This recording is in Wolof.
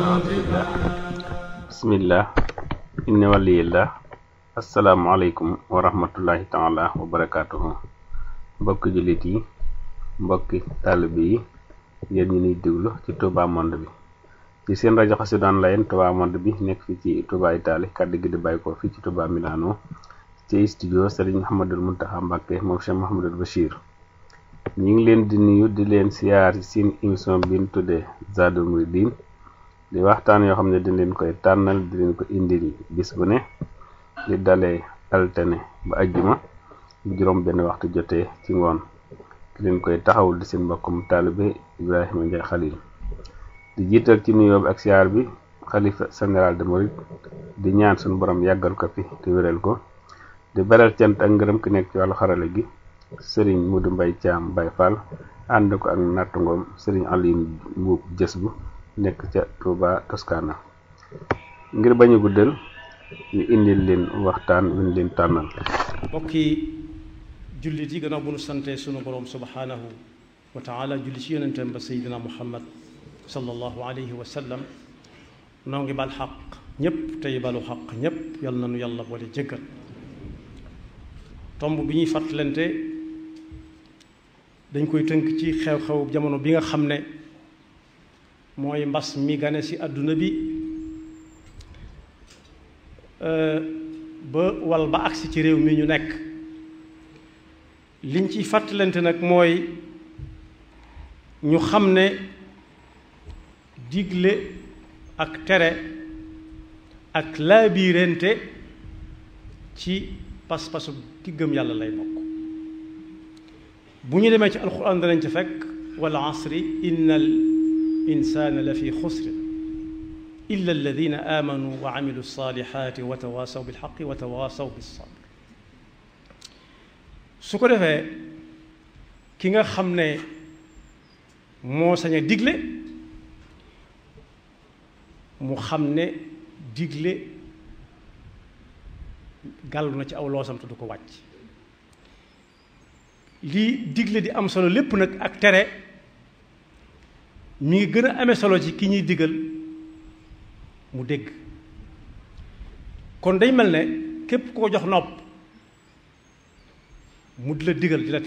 bismillah inna waliyillah asalaamualeykum wa rahmatullahi taala wa barakatuhu mbokki jullit yi mbokki taalibe yi yéen ñi niy déglu ci Touba Monde bi ci seen rajo Xassida Online Touba Monde bi nekk fi ci Touba Italie kàddu gi di bàyyi ko fii ci Touba Milano ci studio Serigne Mouhamadul Mountakha Mbacké moom Cheikh Mouhamadul Bachir ñi ngi leen di nuyu di leen siyaar ci seen émission bi ñu tuddee Zadul Mouridine di waxtaan yoo xam ne di leen koy tànnal di leen ko indil bis bu ne di dalee altine ba ajjuma bu juróom benn waxtu jotee ci ngoon di leen koy taxawul di seen mbokkum taalibe Ibrahima Ndiaye Khalil di jiital ci nuyoo bi ak siyaar bi xalifa général de Mouride di ñaan suñu borom yàggal ko fi te wéral ko di beral cant ak ngërëm ki nekk ci wàllu xarale gi Serigne Modou Mbaye Thiam Baye Fall ànd ko ak nattangoom Serigne Aliou Mbuub jës bu nekk ca Touba Toscana ngir bañu guddal ñu indil leen waxtaan wi ñu leen tànnal mbokki jullit yi gannaaw bu nu sante sunu borom subhanahu wa taala julli ci yonentam ba seydina muhammad sallallahu alayhi wa sallam noo ngi bal xaq ñépp tey balu xaq ñépp yal na nu yàlla boole jëggal tomb bi ñuy fàttalante dañ koy tënk ci xew-xew jamono bi nga xam ne mooy mbas mi gane ci àdduna bi ba wal ba agsi ci réew mi ñu nekk liñ ciy fàttalante nag mooy ñu xam ne digle ak tere ak laabiirente ci pas-pasu ki gëm yàlla lay bokk bu ñu demee ci alxuraan danañ ci fekk wal asri innal insaana la fi xusrin illa alladina amanu wa amilu salihati wa tawaasaw bilxaqi wa tawaasaw bilsabr su ko defee ki nga xam ne moo sañ a digle mu xam ne digle gàllu na ci aw loosam te du ko wàcc lii digle di am solo lépp nag ak tere mi ngi gën a amee solo ci ki ñuy digal mu dégg kon day mel ne képp koo jox nopp mu di la digal di la